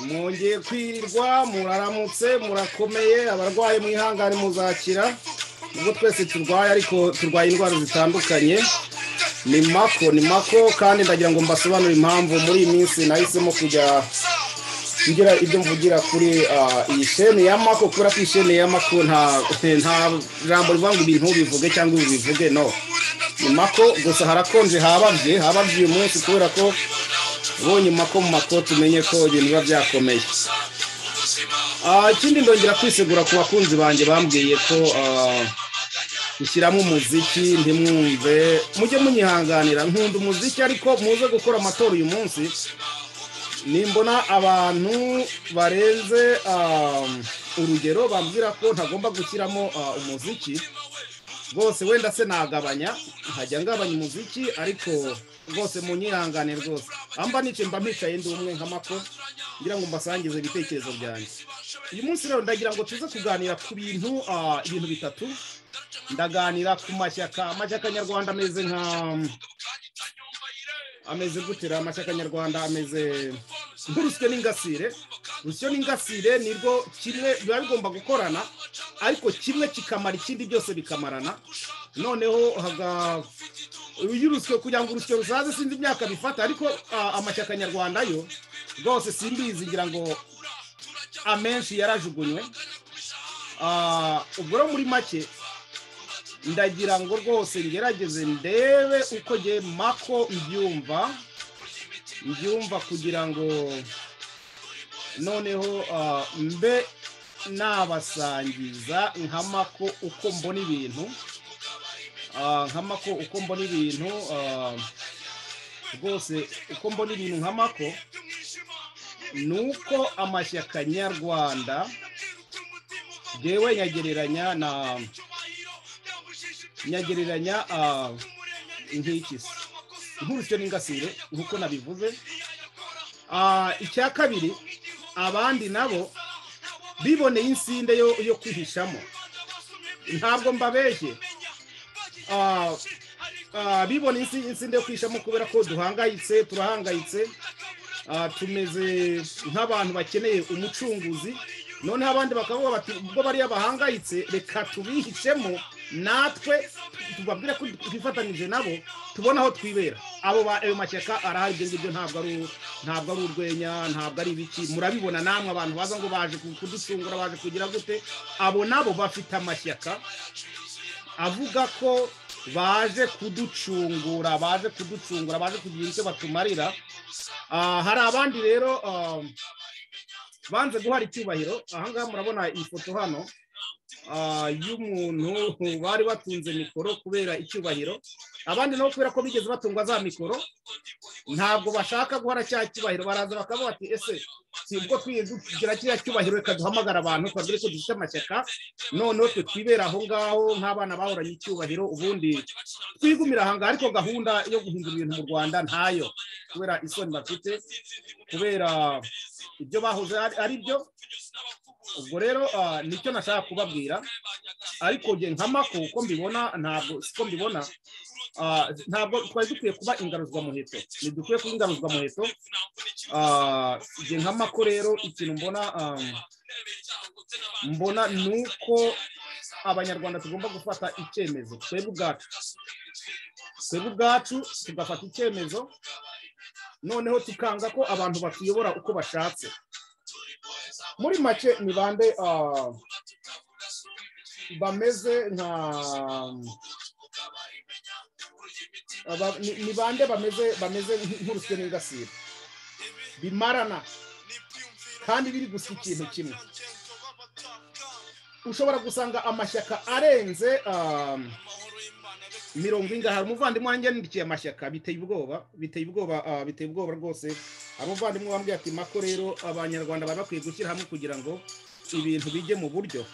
mugiye kwirirwa muraramutse murakomeye abarwayi mwihangane muzakira ubwo twese turwaye ariko turwaye indwara zitandukanye ni mako ni mako kandi ndagira ngo mbasobanure impamvu muri iyi minsi nahisemo kujya ngira ibyo mvugira kuri iyi sheni ya mako kubera ko iyi sheni ya mako nta jambo rivuga ngo ibintu bivuge cyangwa ibi bivuge no ni mako gusa harakonje hababye hababye uyu munsi kubera ko ubonye mako mu mako tumenye ko ibintu biba byakomeye ikindi ndongera kwisegura ku bakunzi banjye bambwiye ko gushyiramo umuziki ntimwumve mujye munyihanganira nkunda umuziki ariko muze gukora amatora uyu munsi nimbona abantu barenze urugero bambwira ko ntagomba gushyiramo umuziki rwose wenda se nagabanya nkajya ngabanya umuziki ariko rwose munyihangane rwose amba nicaye mba mbicaye ndi umwe nka mako ngira ngo mbasangize ibitekerezo byanjye uyu munsi rero ndagira ngo tuze kuganira ku bintu ibintu bitatu ndaganira ku mashyaka amashyaka nyarwanda ameze nka ameze gutera amashyaka nyarwanda ameze nk'urusyo n'ingasire urusyo n'ingasire nirwo kimwe biba bigomba gukorana ariko kimwe kikamara ikindi byose bikamarana noneho haga iyo urusyo kugira ngo urusyo rusaze sinzi imyaka bifata ariko amashyaka nyarwanda yo rwose simbizi ngira ngo amenshi yarajugunywe ubwo rero muri make ndagira ngo rwose ngerageze ndebe uko ngiye mako mbyumva mbyumva kugira ngo noneho mbe nabasangiza nka mako uko mbona ibintu nka mako uko mbona ibintu rwose uko mbona ibintu nka mako ni uko amashyaka nyarwanda yewe nyagereranya na nyagereranya nk'iki se nk'urusyo n'ingasire nk'uko nabivuze icya kabiri abandi nabo biboneye insinde yo kwihishamo ntabwo mbabeshye bibona insinde yo kwishamo kubera ko duhangayitse turahangayitse tumeze nk'abantu bakeneye umucunguzi noneho abandi bakavuga bati ubwo bariya bahangayitse reka tubihicemo natwe tubabwire ko twifatanyije nabo tubona aho twibera abo ayo mashyaka arahari ibyo ngibyo ntabwo ari ntabwo ari urwenya ntabwo ari ibiki murabibona namwe abantu baza ngo baje kudusungura baje kugira gute abo nabo bafite amashyaka avuga ko baje kuducungura baje kuducungura baje kugira icyo batumarira hari abandi rero banze guhara icyubahiro ahangaha murabona iyi foto hano y'umuntu bari batunze mikoro kubera icyubahiro abandi nabo kubera ko bigeze batungwa za mikoro ntabwo bashaka guhara cya cyubahiro baraza bakavuga bati ese si ubwo tugira kiriya cyubahiro reka duhamagara abantu twabwire ko dufite amashyaka noneho twe twibera aho ngaho nk'abana bahoranye icyubahiro ubundi twigumira aha ngaha ariko gahunda yo guhindura ibintu mu rwanda ntayo kubera isoni bafite kubera ibyo bahoze ari byo ubwo rero nicyo nashaka kubabwira ariko njye nka mako uko mbibona ntabwo siko mbibona ntabwo twari dukwiye kuba ingaruzwamuheto ntidukwiye kuba ingaruzwamuheto njye nka mako rero ikintu mbona mbona ni uko abanyarwanda tugomba gufata icyemezo twebwe ubwacu twebwe ubwacu tugafata icyemezo noneho tukanga ko abantu batuyobora uko bashatse muri make ni bande bameze nka ni bande bameze bameze nk'urusyo n'ingasire bimarana kandi biri gusa ikintu kimwe ushobora gusanga amashyaka arenze mirongo ingahe umuvandimwe wanjye yandikiye amashyaka biteye ubwoba biteye ubwoba biteye ubwoba rwose abavandimwe bambwiye ati mako rero abanyarwanda baba bakwiye gushyira hamwe kugira ngo ibintu bijye mu buryo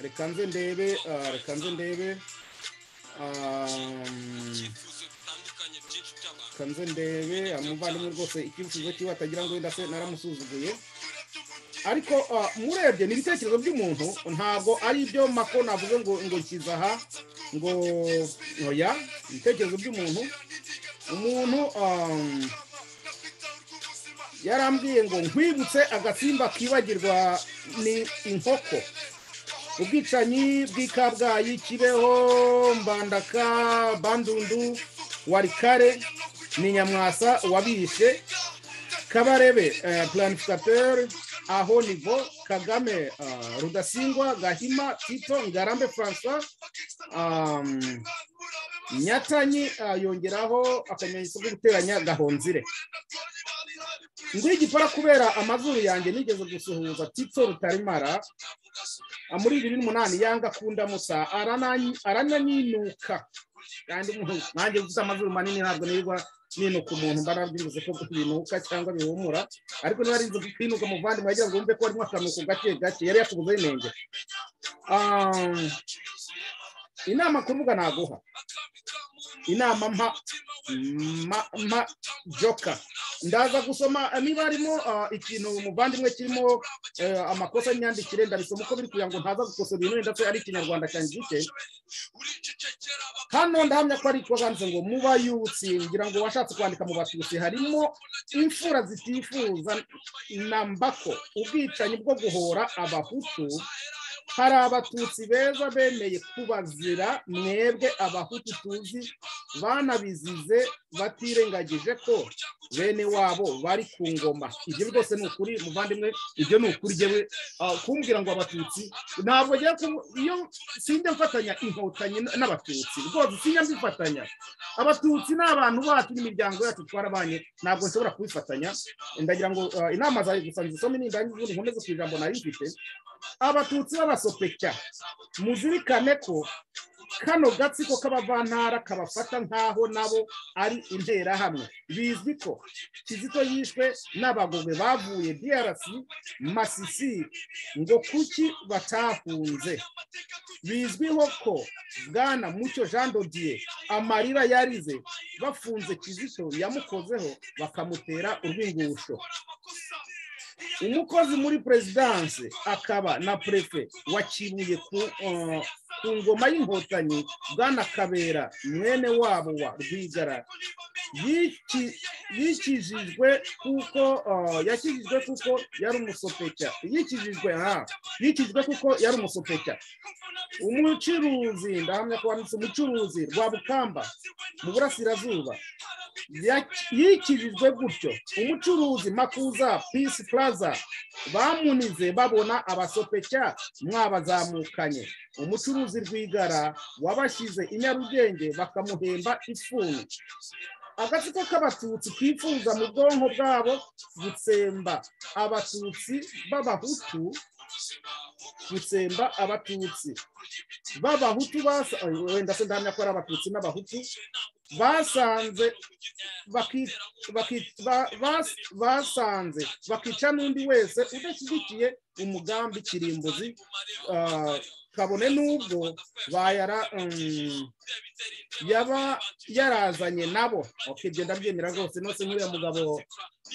reka nze ndebe reka nze ndebe reka nze ndebe umuvandimwe rwose icyifuzo kiwe atagira ngo wenda se naramusuzuguye ariko murebye ni ibitekerezo by'umuntu ntabwo ari ibyo mako navuze ngo ngo nshyize aha ngo ntoya ibitekerezo by'umuntu umuntu yarambwiye ngo nkwibutse agasimba kibagirwa ni inkoko ubwicanyi bw'ikabgayi kibeho mbandaka bandundu warikare ni nyamwasa wabishe kabarebe planificateur aho nivo kagame ah, rudasingwa gahima tito ngarambe francois um, nyatanyi ah, yongeraho akamenyetso ko guteranya gahonzire ngo igipara kubera amazuru yanjye nigeze gusuhuza tito rutarimara ah, muri bibiri n'umunani yanga kundamusa arananyi- arananinuka kandi umuntu nanjye ufite amazuru manini ntabwo nirirwa ninuka umuntu mba narabyibuze ko binuka cyangwa bihumura ariko niba ari inzu kwinuka muvandimwe wagira ngo wumve ko harimo akanuko gake gake yari yakubuze inenge Ah, inama ku rubuga naguha inama mpa mpa mpa joka ndaza gusoma eh, niba harimo ah, ikintu muvandimwe kirimo eh, amakosa y'imyandikire ndabisoma uko biri kugira ngo ntaza gukosora ibintu wenda se ari ikinyarwanda cyanjye gike hano ndahamya ko ari ko banditse ngo mu bayutsi ngira ngo washatse kwandika mu batutsi harimo imfura zitifuza na mbako ubwicanyi bwo guhora abahutu hari abatutsi beza bemeye kubazira mwebwe abahutu tuzi banabizize batirengagije ko bene wabo bari ku ngoma ibyo rwose ni ukuri muvandimwe ibyo ni ukuri jyewe ah, kumbwira ngo abatutsi ntabwo ngiye ku- iyo sinjya mfatanya inkotanyi n- n'abatutsi rwose sinjya mbifatanya abatutsi ni abantu bacu n'imiryango yacu twarabanye ntabwo nshobora kubifatanya ndagira ngo ah, inama zawe gusa nzisome nindangiza ubundi nkomeze ku ijambo nari mfite abatutsi b'abasopecya muzirikane ko kano gatsiko k'abavantara kabafata nk'aho nabo ari interahamwe bizwi ko kizito yishwe n'abagogwe bavuye drc masisi ngo kuki batahunze bizwiho ko bwana mucyo jean dodier amarira yarize bafunze kizito yamukozeho bakamutera urwingusho umukozi muri perezidanse akaba na perefe wakibuye ku uh, ku ngoma y'inkotanyi bwana kabera mwene wabo wa rwigara yiki- yikijijwe kuko uh, yakijijwe kuko yari umusopecya yikijijwe aha yikijwe kuko yari umusopecya umucuruzi ndahamya ko wanditse umucuruzi rwa bukamba mu burasirazuba yaki- yikijijwe gutyo umucuruzi makuza peace plaza bamunize babona abasopecya mwabazamukanye umucuruzi rwigara wabashyize i nyarugenge bakamuhemba ifuni agatsiko k'abatutsi kifuza mu bwonko bwabo gutsemba abatutsi b'abahutu gutsemba abatutsi b'abahutu basa- Ay, wenda se ndahamya ko ari abatutsi n'abahutu basanze baki- baki- ba- bas- basanze bakica n'undi wese udashyigikiye umugambi kirimbuzi ah, kabone n'ubwo bayara mm, yaba yarazanye nabo okay genda byemera rwose nose nk'uriya mugabo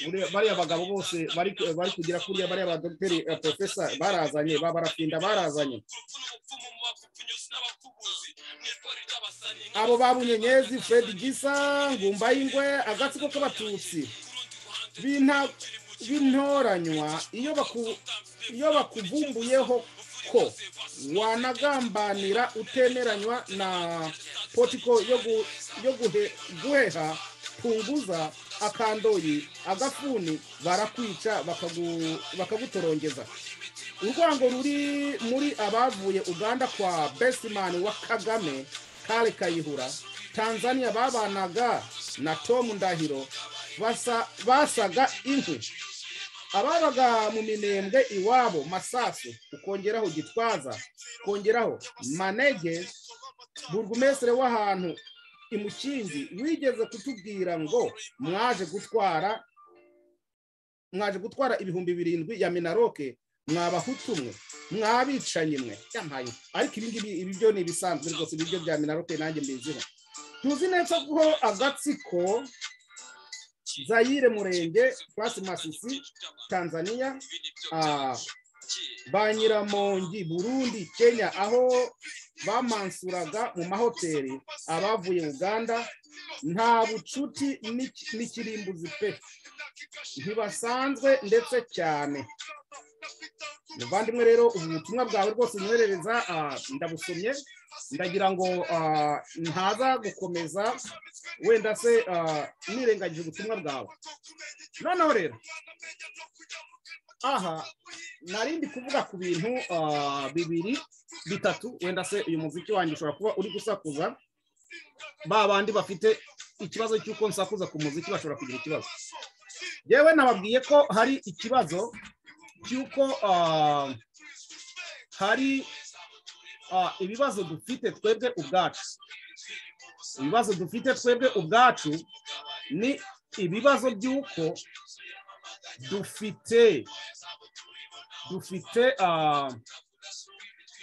uriya- bariya bagabo bose bari bari kugira kuriya bariya ba dogiteri professor barazanye ba barafinda barazanye abo ba bunyenyezi fred gisa ngumba y'ingwe agatsiko k'abatutsi binta bintoranywa iyo baku iyo bakuvumbuyeho ko wanagambanira utemeranywa na potiko yo gu- yo guhe- guheha punguza akandoyi agafuni barakwica bakagu- bakagutorongeza urwango ruri muri abavuye uganda kwa besimani wa kagame kale kayihura tanzania babanaga na tom ndahiro basa- basaga inkwi ababaga mu minembwe iwabo masasu ukongeraho gitwaza ukongeraho manege burugumesire w'ahantu imukingi wigeze kutubwira ngo mwaje gutwara mwaje gutwara ibihumbi birindwi ya minaroke mwabahutu mwe mwabicanyi mwe yampaye ariko ibi ngibi ibi byo ni ibisanzwe rwose ibiryo bya minaroke nanjye mbiziho tuzi neza ko agatsiko zayire murenge purasi masisi tanzania ah, ba nyiramongi burundi kenya aho bamansuraga mu mahoteli abavuye uganda nta bucuti n'iki- n'ikirimbuzi pe ntibasanzwe ndetse cyane muvandimwe rero ubu butumwa bwawe rwose unyoherereza ah, ndabusomye ndagira ngo ah, ntaza gukomeza wenda se ah, nirengagije ubutumwa bwawe noneho rero aha nari ndi kuvuga ku bintu ah, bibiri bitatu wenda se uyu muziki wanjye ushobora kuba uri gusakuza ba bandi bafite ikibazo cy'uko nsakuza ku muziki bashobora kugira ikibazo yewe nababwiye ko hari ikibazo cy'uko ah, hari ah, ibibazo dufite twebwe ubwacu ibibazo dufite twebwe ubwacu ni ibibazo by'uko dufite dufite ah,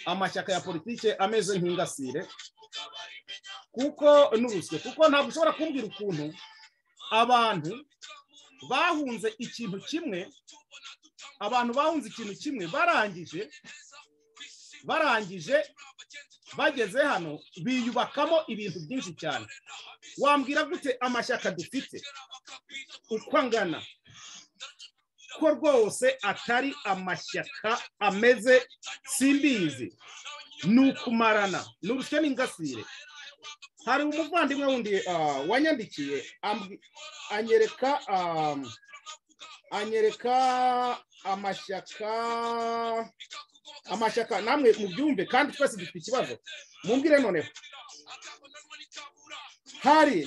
amashyaka ya politike ameze nk'ingasire kuko n'urusyo kuko ntabwo ushobora kumbwira ukuntu abantu bahunze ikintu kimwe abantu bahunze ikintu kimwe barangije barangije bageze hano biyubakamo ibintu byinshi cyane wambwira gute amashyaka dufite uko angana ko rwose atari amashyaka ameze simbizi ni ukumarana ni urusyo n'ingasire hari umuvandimwe wundi ah, wanyandikiye ambwi- anyereka ah, anyereka amashyaka amashyaka namwe mubyumve kandi twese dufite ikibazo mumbwire noneho hari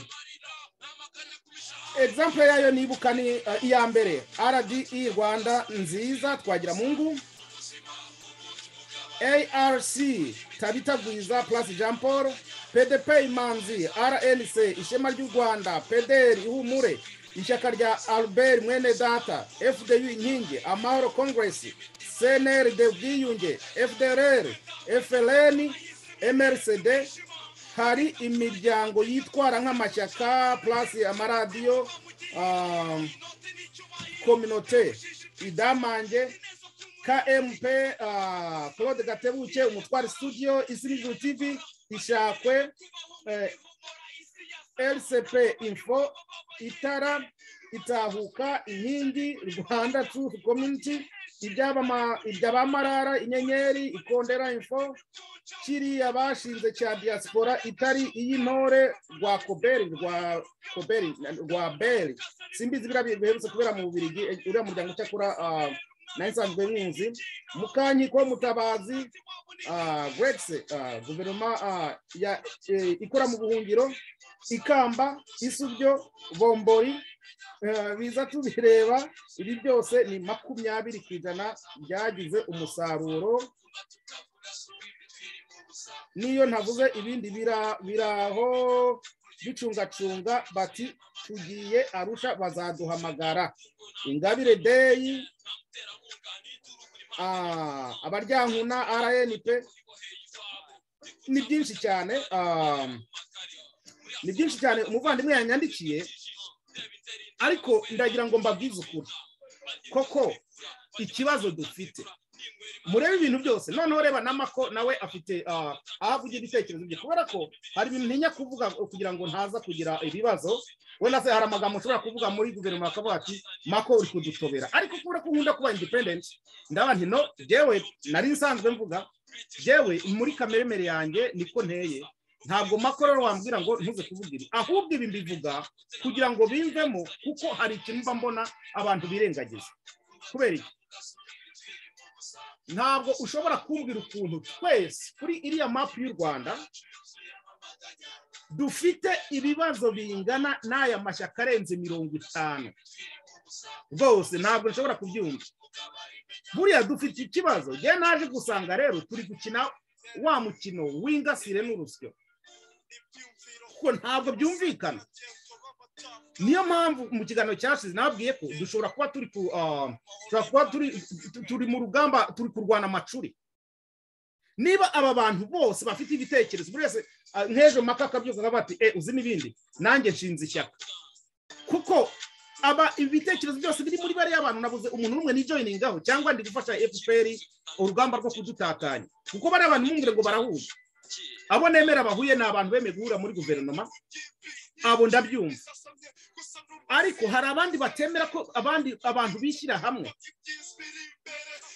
example yayo nibuka ni ah, iya mbere rde rwanda nziza twagira mungu arc tabitagwiza plus jean paul pdp imanzi rnc ishema ry'u rwanda pdr ihumure ishyaka rya albert mwene data fdu inkingi amahoro congress cnr de bwiyunge fdrr fln mrcd hari imiryango yitwara nk'amashyaka plus amaradiyo ah, kominote idamange KMP ah, Claude Gatebuke umutwari studio Isinijuru TV ishakwe eh, LCP info itara itahuka inkingi Rwanda Truth Community iby'abama- iby'abamarara inyenyeri ikondera info kiriya bashinze cya diaspora itari iy'intore rwa koberi rwa koberi rwa beri simbizi biriya biherutse kubera mu bubirigi eh, uriya muryango cyakora ah, nayo nsanzwe nkuzi mukankiko mutabazi ah, gregse ah, guverinoma ah, ya eh, ikora mu buhungiro ikamba isubyo bombori eh, biza tubireba ibi byose ni makumyabiri ku ijana byagize umusaruro niyo ntavuze ibindi bira- biraho bicungacunga bati tugiye arusha bazaduhamagara ingabire deyi Ah, abaryankuna rnp ni byinshi cyane ah, ni byinshi cyane umuvandimwe yanyandikiye ariko ndagira ngo mbabwize ukuri koko ikibazo dufite murebe ibintu byose noneho reba na mako nawe afite ah, aho avugira ibitekerezo bye kubera ko hari ibintu ntinya kuvuga kugira ngo ntaza kugira ibibazo wenda se hari amagambo ushobora kuvuga muri guverinoma akavuga ati mako uri kudutobera ariko kubera ko nkunda kuba independent ndaba nti no yewe nari nsanzwe mvuga yewe muri kameremere yanjye niko nteye ntabwo mako rero wambwira ngo ntuze kuvuga ibi ahubwo ibi mbivuga kugira ngo bimvemo kuko hari ikintu mba mbona abantu birengagiza kubera iki ntabwo ushobora kumbwira ukuntu twese kuri iriya mapu y'u rwanda dufite ibibazo bingana n'aya mashyaka arenze mirongo itanu rwose ntabwo nshobora kubyumva buriya dufite ikibazo njye naje gusanga rero turi gukina wa mukino w'ingasire n'urusyo kuko ntabwo byumvikana niyo mpamvu mu kiganiro cyashize nababwiye ko dushobora kuba turi ku ah, dushobora kuba turi tu- turi mu rugamba turi kurwana amacuri niba aba bantu bose bafite ibitekerezo buri wese ah, nk'ejo maka akabyuka akavuga ati e uzi n'ibindi nanjye nshinze ishyaka kuko aba ibitekerezo byose biri muri bariya bantu nabuze umuntu n'umwe nijoyiningaho cyangwa ndi gufasha fpr urugamba rwo kudutatanya kuko bariya bantu mumbwire ngo barahuye abo nemera bahuye ni abantu bemeye guhura muri guverinoma abo ndabyumva ariko hari abandi batemera ko abandi abantu bishyira hamwe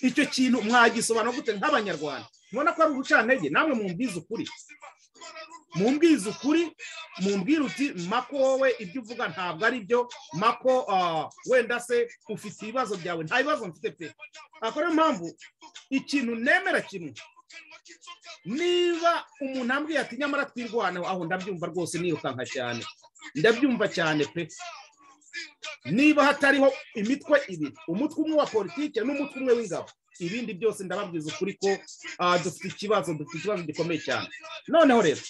icyo kintu mwagisobanura gute nk'abanyarwanda mubona ko ari ubucantege namwe mumbwize ukuri mumbwize ukuri mumbwire uti mako wowe ibyo uvuga ntabwo ari byo mako ah, wenda se ufite ibibazo byawe nta bibazo mfite pe akora niyo mpamvu ikintu nemera kimwe niba umuntu ambwiye ati nyamara twirwanaho aho ndabyumva rwose nirukanka cyane ndabyumva cyane pe niba hatariho imitwe ibiri umutwe umwe wa politiki n'umutwe umwe w'ingabo ibindi byose ndababwiza ukuri ko ah, dufite ikibazo dufite ikibazo gikomeye cyane noneho rero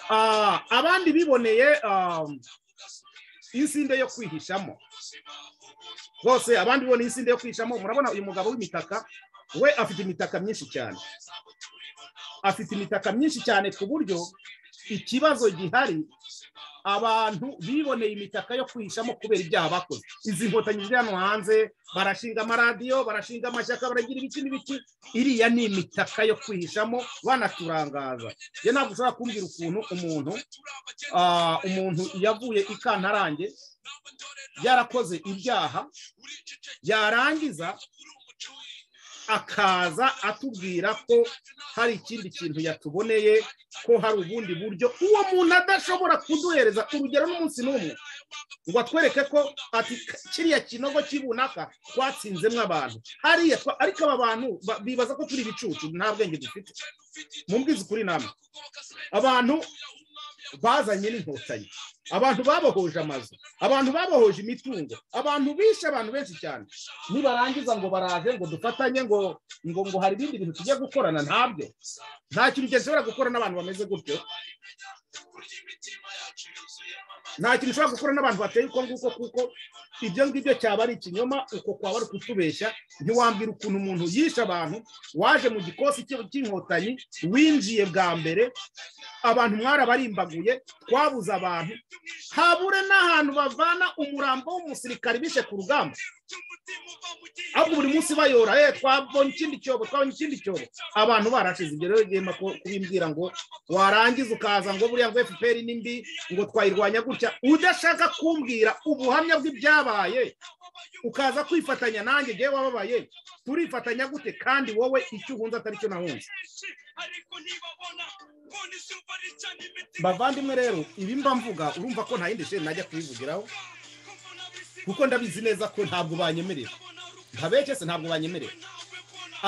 ah, abandi biboneye ah, insinde yo kwihishamo rwose abandi biboneye insinde yo kwihishamo murabona uyu mugabo w'imitaka we afite imitaka myinshi cyane afite imitaka myinshi cyane ku buryo ikibazo gihari abantu biboneye imitaka yo kwihishamo kubera ibyaha bakoze izi nkotanyi ziri hano hanze barashinga amaradiyo barashinga amashyaka baragira ibiki n'ibiki iriya ni imitaka yo kwihishamo banaturangaza njye ntabwo ushobora kumbwira ukuntu umuntu ah, umuntu yavuye i kantarange yarakoze ibyaha yarangiza akaza atubwira ko hari ikindi kintu yatuboneye ko hari ubundi buryo uwo muntu adashobora kuduhereza urugero n'umunsi n'umwe ngo atwereke ko ati kiriya kinogo cy'ibunaka twatsinzemo abantu hariya twa- ariko aba bantu ba- bibaza ko turi ibicucu nta bwenge dufite mumbwize ukuri namwe abantu bazanye n'inkotanyi abantu babohoje amazu abantu babohoje imitungo abantu bishe abantu benshi cyane nibarangiza ngo baraje ngo dufatanye ngo ngo ngo hari ibindi bintu tujya gukorana ntabyo nta kintu gishobora gukora n'abantu bameze gutyo nta kintu ushobora gukora n'abantu bateye uko nguko kuko ibyo ngibyo cyaba ari ikinyoma uko kwaba ari ukutubeshya ntiwambwira ukuntu umuntu yishe abantu waje mu gikosi cy'in- cy'inkotanyi winjiye bwa mbere abantu mwarabarimbaguye twabuze abantu habure n'ahantu bavana umurambo w'umusirikare bishe ku rugamba ahubwo buri munsi bayora eh twabonye ikindi cyobo twabonye ikindi cyobo abantu barashize ibyo rero ugenda ku- kubimbwira ngo warangiza ukaza ngo buriya ngo fpr ni mbi ngo twayirwanya gutya udashaka kumbwira ubuhamya bw'ibyabaye ukaza kwifatanya nanjye ngewe wababaye turifatanya gute kandi wowe icyo uhunze atari cyo nahunze bavandimwe rero ibi mba mvuga urumva ko nta yindi sheri najya kubivugiraho kuko ndabizi neza ko ntabwo banyemerera ntabekese ntabwo banyemerera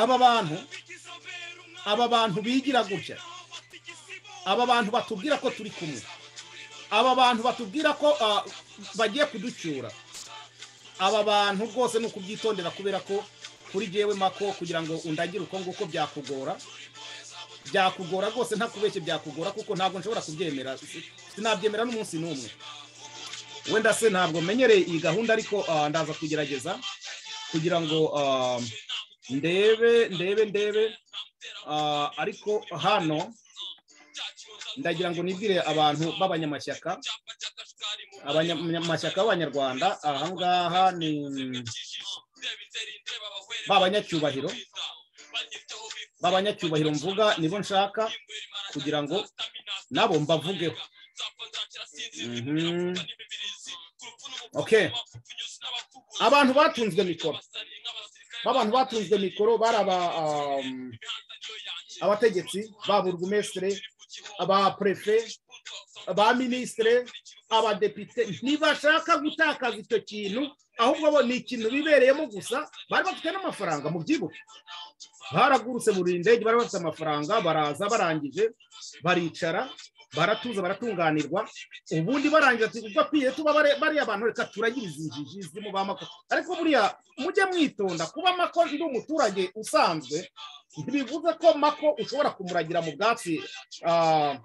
aba bantu aba bantu bigira gutya aba bantu batubwira ko turi kumwe aba bantu batubwira ko ah, bagiye kuducyura aba bantu rwose ni ukubyitondera kubera ko kuri jyewe mako kugira ngo undagire uko nguko byakugora byakugora rwose ntakubeshye byakugora kuko ntabwo nshobora kubyemera sinabyemera n'umunsi n'umwe wenda se ntabwo menyereye iyi gahunda ariko ah, ndaza kugerageza kugira ngo ah, ndebe ndebe ndebe ah, ariko hano ndagira ngo nibwire abantu b'abanyamashyaka abanyamashyaka b'abanyarwanda ahangaha ni b'abanyacyubahiro b'abanyacyubahiro mvuga nibo nshaka kugira ngo nabo mbavugeho Mhm. okay abantu batunzwe mikoro b'abantu batunzwe mikoro bari aba um, abategetsi ba burugumesitire aba prefe ba minisitire abadepite ntibashaka gutakaza icyo kintu ahubwo bo ni ikintu bibereyemo gusa bari bafite n'amafaranga mu byibuke baragurutse buri ndege bari bafite amafaranga baraza barangije baricara baratuza baratunganirwa ubundi barangiza ati ubwo akwiye tuba bare- bariya abantu reka turagire izi njiji zirimo ba mako ariko buriya mujye mwitonda kuba mako ndi umuturage usanzwe ntibivuze ko mako ushobora kumuragira mu bwatsi ah,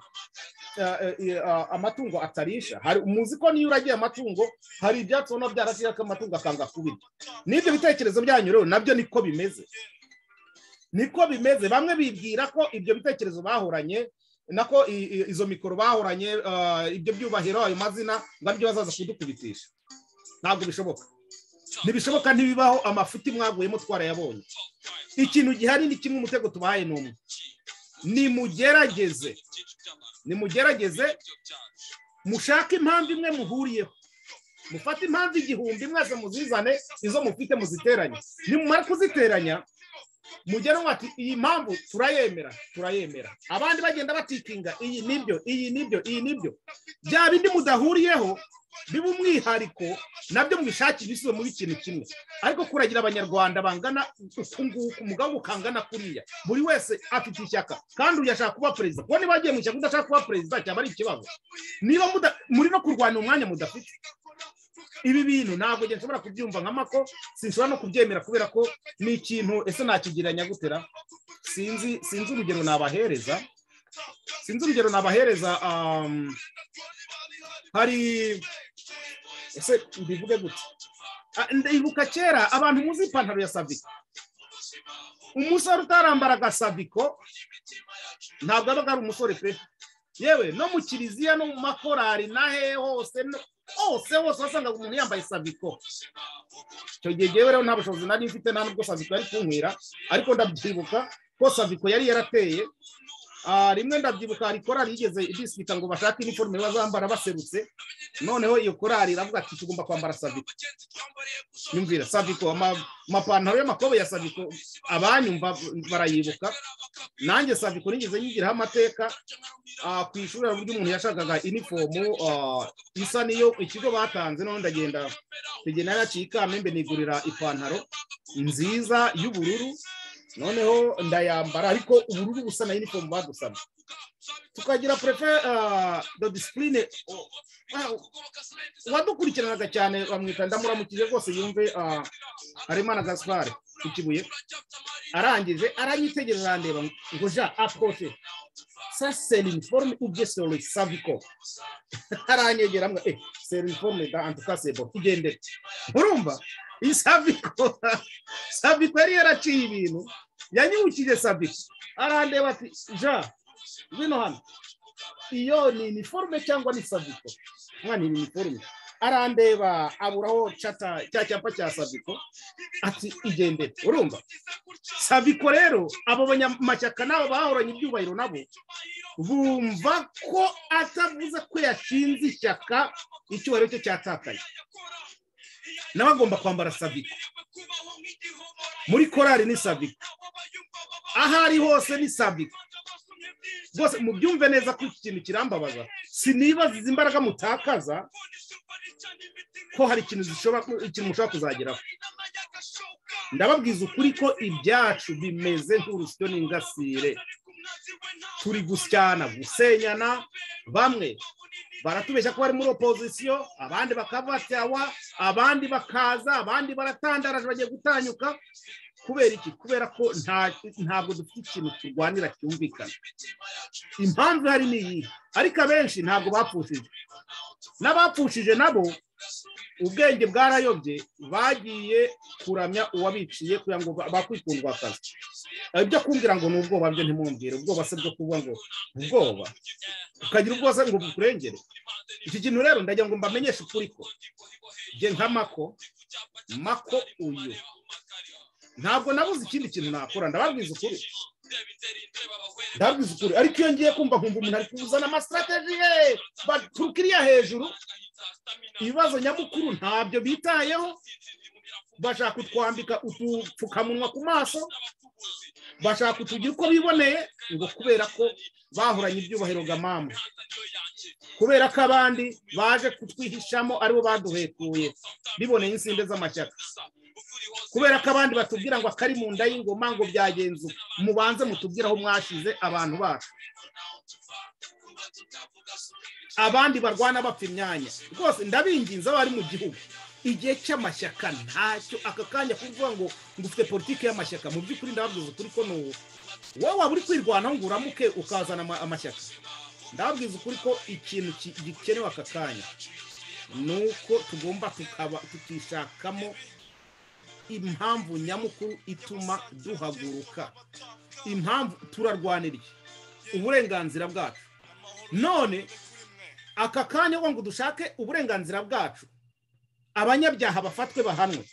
ah, eh, ah, amatungo atarisha hari muzi ko niyo uragiye amatungo hari ibyatsi ubona byarashyira ko amatungo akanga kubirya n'ibyo bitekerezo byanyu rero nabyo niko bimeze niko bimeze bamwe bibwira ko ibyo bitekerezo bahoranye nako i- i- izo mikoro bahoranye ah, ibyo byubahiro ayo mazina ngo aribyo bazaza kudukubitisha ntabwo bishoboka ntibishoboka ntibibaho amafuti mwaguyemo twarayabonye ikintu gihari ni kimwe umutego tubahaye ni umwe nimugerageze nimugerageze mushake impamvu imwe muhuriyeho mufate impamvu igihumbi mwese muzizane izo mufite muziteranye nimumara kuziteranya mugere mwati iyi mpamvu turayemera turayemera abandi bagenda batikinga iyi nibyo iyi nibyo iyi nibyo bya bindi mudahuriyeho biba umwihariko nabyo mwishakira ibisubizo muri ikintu kimwe ariko kuragira abanyarwanda bangana uku nguku umugabo ukangana kuriya buri wese afite ishyaka kandi uyu ashaka kuba perezida kuba niba yagiye mu ishyaka udashaka kuba perezida cyaba ari ikibazo niba muda- muri no kurwanya umwanya mudafite ibi bintu ntabwo njye nshobora kubyumva nka mako sinshobora no kubyemera kubera ko ni ikintu ese nakigereranya gutera sinzi sinzi urugero nabahereza sinzi urugero nabahereza um, hari ese mbivuge gute Ah, ndibuka kera abantu muzi ipantaro ya saviko umusore utarambaraga saviko ntabwo aba ari umusore pe yewe no mu kiliziya no mu makorari na he hose no- hose hose wasangaga umuntu yambaye saviko icyo gihe ngewe rero nta bushobozi nari mfite nta nubwo saviko yari kunkwira ariko ndabyibuka ko saviko yari yarateye Ah, rimwe ndabyibuka hari korari yigeze idisika ngo bashake iniforume bazambara baserutse noneho iyo korari iravuga ati tugomba kwambara saviko nyumvira saviko ama- amapantaro y'amakobo ya saviko abanyumva barayibuka nanjye saviko nigeze nyigiraho amateka ah, ku ishuri hari uburyo umuntu yashakaga inifomu ah, isa niyo ikigo batanze noneho ndagenda tugenda yaciye ikamembe nigurira ipantaro nziza y'ubururu noneho ndayambara ariko ubururu busa na inifomu badusana tukagira prefe do disipurine uwadukurikiranaga cyane bamwita ndamuramukije rwose yumve ah, haremana gaspar ku kibuye arangije aranyitegereza arandeba ngo ja aproche sa c'est l'uniforme ou bien c'est le savico aranyegera mbwa eh c'est l'uniforme da en tout cas c'est bon igendere urumva iyi saviko saviko yari yaraciye ibintu yanyibukije saviko arandeba ati ja ngwino hano iyo ni iniforume cyangwa ni saviko umwana ni iniforume arandeba aburaho cata cya cyapa cya saviko ati igendere urumva saviko rero abo banyamashyaka n'abo bahoranye ibyubahiro nabo bumva ko atavuze ko yashinze ishyaka icyubahiro cye cyatakaye nawe agomba kwambara saviko muri korari ni saviko aho ari hose ni saviko rwose mubyumve neza ko iki kintu kirambabaza sinibaza izi mbaraga mutakaza ko hari ikintu zishobora ikintu mushobora kuzageraho ndababwiza ukuri ko ibyacu bimeze nk'urusyo n'ingasire turi gusyana gusenyana bamwe baratubeshya ko bari muri opozisiyo abandi bakavatyawa abandi bakaza abandi baratandaraje bagiye gutanyuka kubera iki kubera ko nta- ntabwo dufite ikintu turwanira cyumvikana impamvu ihari ni iyi ariko abenshi ntabwo bapfushije n'abapfushije nabo ubwenge bwarayobye bagiye kuramya uwabiciye kugira ngo ba- bakwikundwa akazi ibyo kumbwira ngo ni ubwoba byo ntimwumvire ubwoba se bwo kuvuga ngo ubwoba ukagira ubwoba se ngo bukurengere iki kintu rero ndagira ngo mbamenyeshe ukuri ko njye nka mako mako uyu ntabwo nabuze ikindi kintu nakora ndababwiza ukuri ndababwiza ukuri ariko iyo ngiye kumva nkumva umuntu ari kuzana amasitrategi ye baturuka iriya hejuru ibibazo nyamukuru ntabyo bitayeho bashaka kutwambika udupfukamunwa ku maso bashaka kutugira uko biboneye ngo kubera ko bahoranye ibyubahiro gamama kubera ko abandi baje kutwihishamo aribo baduhekuye biboneye insinde z'amashyaka kubera ko abandi batubwira ngo akari mu nda y'ingoma ngo byagenze uku. mubanze mutubwire aho mwashize abantu bacu abandi barwana bapfa imyanya rwose ndabinginze abari mu gihugu igihe cy'amashyaka ntacyo aka kanya kuvuga ngo ngo ufite politiki y'amashyaka mu by'ukuri ndababwiza ukuri ko ni ubu wowe waba uri kwirwanaho ngo uramuke ukazana ama- amashyaka ndababwiza ukuri ko ikintu ki- gikenewe aka kanya ni uko tugomba tukaba tukishakamo impamvu nyamukuru ituma duhaguruka impamvu turarwanira iki? uburenganzira bwacu none aka kanya ngo ngo dushake uburenganzira bwacu abanyabyaha bafatwe bahanwe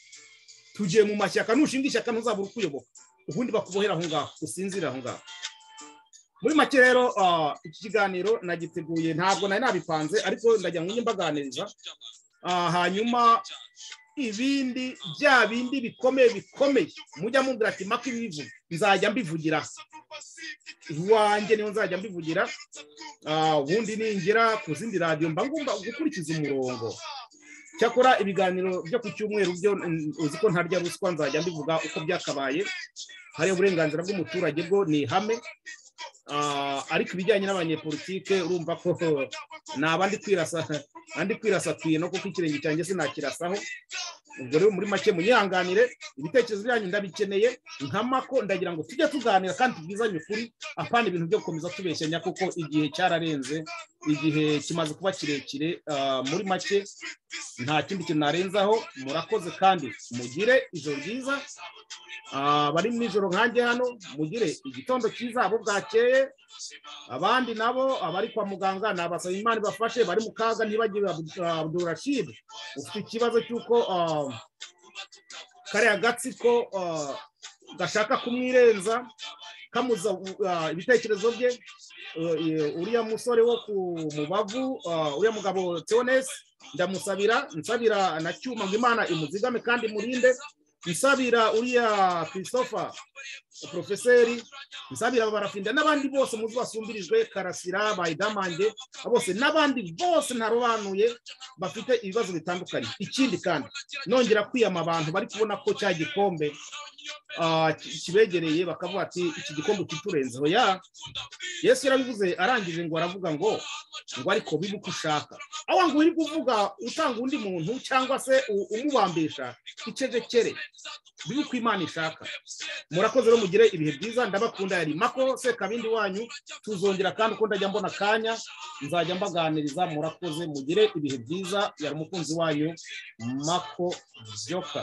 tugiye mu mashyaka nushinga ishyaka ntuzabura ukuyoboka ubundi bakubohera aho ngaho usinzire aho ngaho muri make rero ah, iki kiganiro nagiteguye ntabwo nari nabipanze ariko ndagira ngo njye mbaganiriza Ah, hanyuma ibindi bya bindi bikomeye bikomeye mujya mubwira ati maka ibivuga nzajya mbivugira iwanjye niyo nzajya mbivugira Ah, ubundi ningira ku zindi radiyo mba ngomba gukurikiza umurongo cyakora ibiganiro byo ku cyumweru byo mm, uzi ko ntarya ruswa nzajya mbivuga uko byakabaye hari uburenganzira bw'umuturage bwo ni ihame Ah, ariko ibijyanye n'abanyepolitike urumva ko naba ndi kwirasa andi kwirasa kwino kuko ikirenge cyanjye sinakirasaho ubwo rero muri make munyihanganire ibitekerezo byanyu ndabikeneye nkamako ndagira ngo tujye tuganira kandi tubwizanye ukuri apana ibintu byo gukomeza tubeshyanya kuko igihe cyararenze igihe kimaze kuba kirekire ah, muri make nta kindi kintu narenzaho murakoze kandi mugire ijoro ryiza Ah, bari mu ijoro nkanjye hano mugire igitondo cyiza abo bwakeye abandi nabo abari kwa muganga ni abasaba imana ibafashe bari mu kaga ntibagire abdurashid ufite ikibazo cy'uko ah, kariya gatsiko ah, gashaka kumwirenza kamuza ah, ibitekerezo bye Uh, eh, uriya musore wo ku mubavu ah, uriya mugabo teonesi ndamusabira nsabira na cyuma ngo imana imuzigame kandi imurinde nsabira uriya christopher porofeseri nsabira barafinde n'abandi bose muzi basumbirijwe karasira bayidamange bose n'abandi bose ntarobanuye bafite ibibazo bitandukanye ikindi kandi nongera kwiyama abantu bari kubona ko cya gikombe ah, ki- kibegereye bakavuga ati iki gikombe kiturenzeho ya yesu yarabivuze arangije ngo aravuga ngo ngo ariko bibuke ushaka aho ngo uri kuvuga utanga undi muntu cyangwa se u- umubambisha icecekere bibe uko imana ishaka murakoze rero mugire ibihe byiza ndabakunda yari mako sekabindi wanyu tuzongera kandi uko ndajya mbona akanya nzajya mbaganiriza murakoze mugire ibihe byiza yari umukunzi wanyu mako byoka